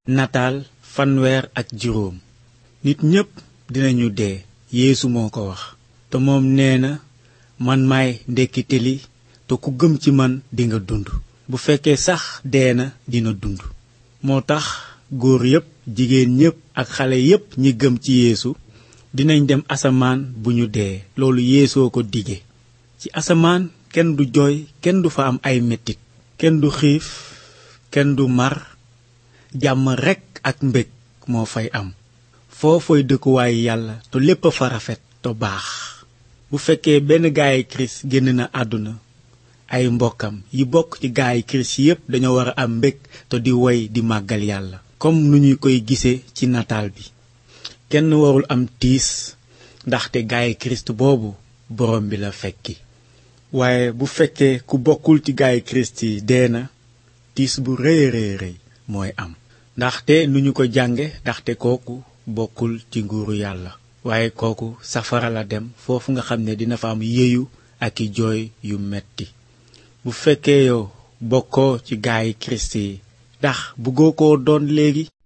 nataal fanweer ak juróom nit ñépp dinañu dee yeesu moo ko wax te moom nee na man maay ndekkite li te ku gëm ci man dinga dund bu fekkee sax dee na dina dund moo tax góor yépp jigéen ñépp ak xale yépp ñi gëm ci yeesu dinañ dem asamaan bu ñu dee loolu yeesoo ko dige ci asamaan kenn du jooy kenn du fa am ay metit kenn du xiif kenn du mar jàmm rekk ak mbég moo fay am foofooy dëkkuwaayu yàlla te lépp a fa rafet te baax bu fekkee benn gaayi kirist génn na àdduna ay mbokkam yi bokk ci gaayi kirist yépp dañoo war a am mbég te di woy di màggal yàlla comme nu ñu koy gisee ci nataal bi kenn warul am tiis ndaxte gaayi kirist boobu borom bi la fekki waaye bu fekkee ku bokkul ci gaayi kirist yi dee na tiis bu rëy rëy rëy mooy am ndaxte nu ñu ko jànge ndaxte kooku bokkul ci nguuru yàlla waaye kooku safara la dem foofu nga xam ne dina fa am yeeyu ak i jooy yu metti bu fekkee yow bokkoo ci gaayi kirist yi ndax bëggoo ko doon léegi